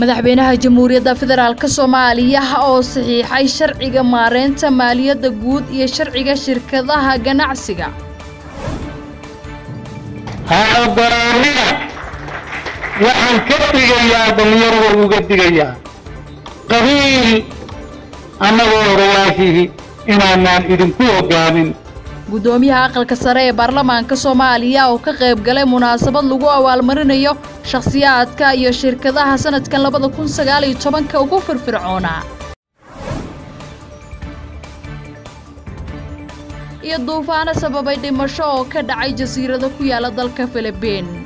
madaxweynaha jamhuuriyadda federaalk soomaaliya oo saxiixay sharciga maareynta maaliyadda guud iyo sharciga shirkadaha ganacsiga ha ogolaanina waxaan ka digayaa dhallinyarada uga digayaa qabiil annagoo odayaashihii inaanaan idinku hogaamin guddoomiyaha aqalka sare ee baarlamaanka soomaaliya oo ka qayb galay munaasabad lagu abaalmarinayo shakhsiyaadka iyo shirkadaha sanadkan labada kun sagaal iyo tobanka ugu firfircoonaa iyo duufaano sababay dhimasho oo ka dhacay jasiirado ku yaala dalka filibiin